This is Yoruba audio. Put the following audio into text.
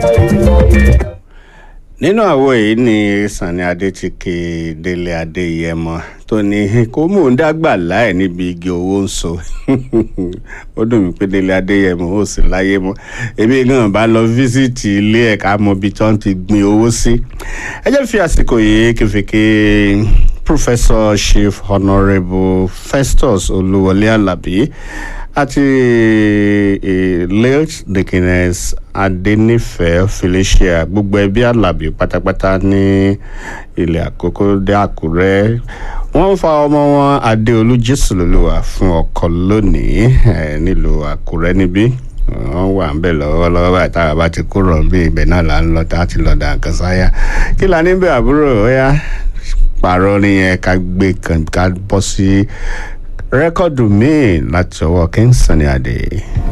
nínú àwo yìí ni Sanni Adé ti ké Délé Adéyẹmọ tó ní kó mò ń dàgbà láì níbi igi owó ń so ó dùn mí pé Délé Adéyẹmọ ò sí láyé mọ́ èmi gan bá lọ fíṣítì ilé ẹ̀ka mọ ibi tí wọ́n ti gbin owó sí ẹ jẹ́ fi àsìkò yìí kẹfìkẹ Professor Chief Honourable Festus Olúwọlé Alábí àti late Dickiness Adénífẹ̀ẹ́ Felicia gbogbo ẹbí Alábí pátápátá ní ilẹ̀ Àkókó dé Àkúrẹ́ wọ́n ń fa ọmọ wọn Adéolú Jésùlólúwà fún ọkọ lónìí nílùú Àkúrẹ́ níbí wọ́n wà ń bẹ̀ lọ́wọ́lọ́wọ́ báyìí táwa bá ti kúrò bí ibẹ̀ náà là ń lọ tá a ti lọ dà nǹkan sáyà kí la níbẹ̀ àbúrò ó yá pààrọ̀ nìyẹn ká gbé ká bọ́ sí rẹ́kọ̀dù míì láti ọwọ́ King Sunny Adé.